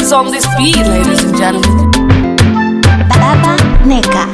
is on this beat, ladies and gentlemen. Baba Neka.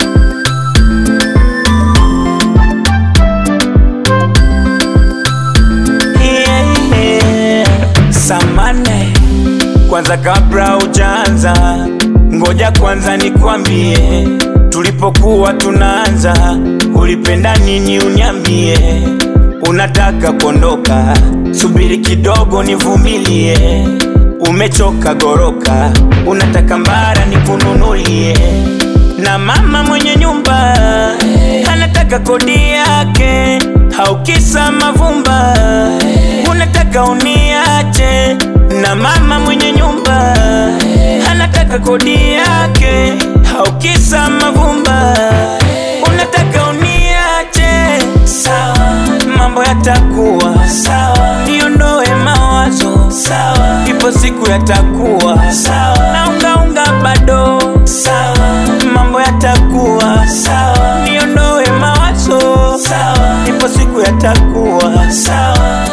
yeah. Samane, kwanza kabla ujaanza, ngoja kwanza nikwambie, tulipokuwa tunaanza, ulipenda nini? Uniambie, unataka kuondoka, subiri kidogo nivumilie. Umechoka goroka, unataka mbara nikununulie, na mama mwenye nyumba anataka kodi yake, haukisa mavumba unataka uniache, na mama mwenye nyumba anataka kodi yake, haukisa mavumba unataka uniache. Sawa, mambo yatakuwa sawa, niondoe mawazo sawa, ipo siku yatakuwa sawa, naungaunga bado sawa, mambo yatakuwa sawa, niondoe mawazo sawa, ipo siku yatakuwa sawa.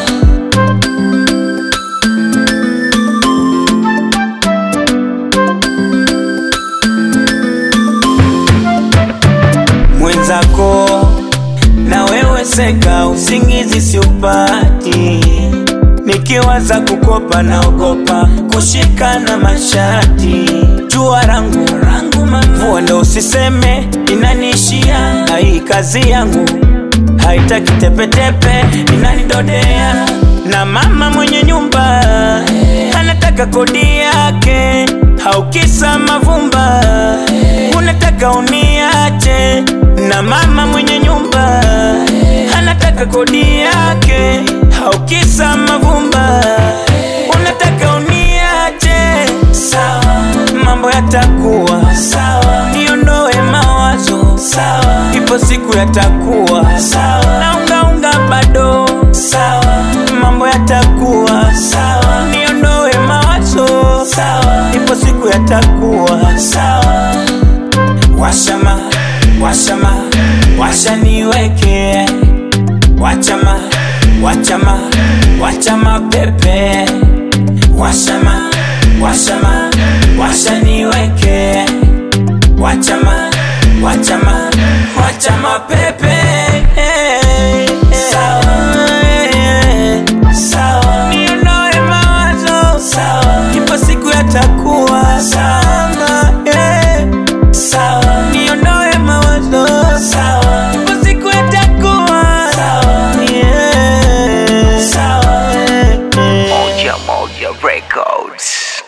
mwenzako na wewe seka, usingizi siupati, nikiwaza kukopa naogopa kushika na mashati, jua rangu rangu mvua ndo usiseme inaniishia, na hii kazi yangu haitaki tepetepe, inanidodea na mama mwenye nyumba anataka kodi yake, haukisa mavumba unataka uniache, na mama mwenye nyumba anataka kodi yake, haukisa mavumba unataka uniache. Sawa, mambo yatakuwa sawa, niondoe mawazo sawa, ipo siku yatakuwa sawa, naungaunga bado sawa, mambo yatakuwa sawa, niondoe mawazo sawa, ipo siku yatakuwa sawa. Washama, washama, washa niweke Wachama, wachama, wachama pepe Washama, washama, washa niweke Wachama, wachama, wachama pepe Sawa, sawa, niondoe mawazo Sawa, ipo siku yatakuwa sawa, yeah. Sawa, niondoe mawazo sawa, ipo siku yatakuwa sawa, yeah. Sawa, Moja Moja Records.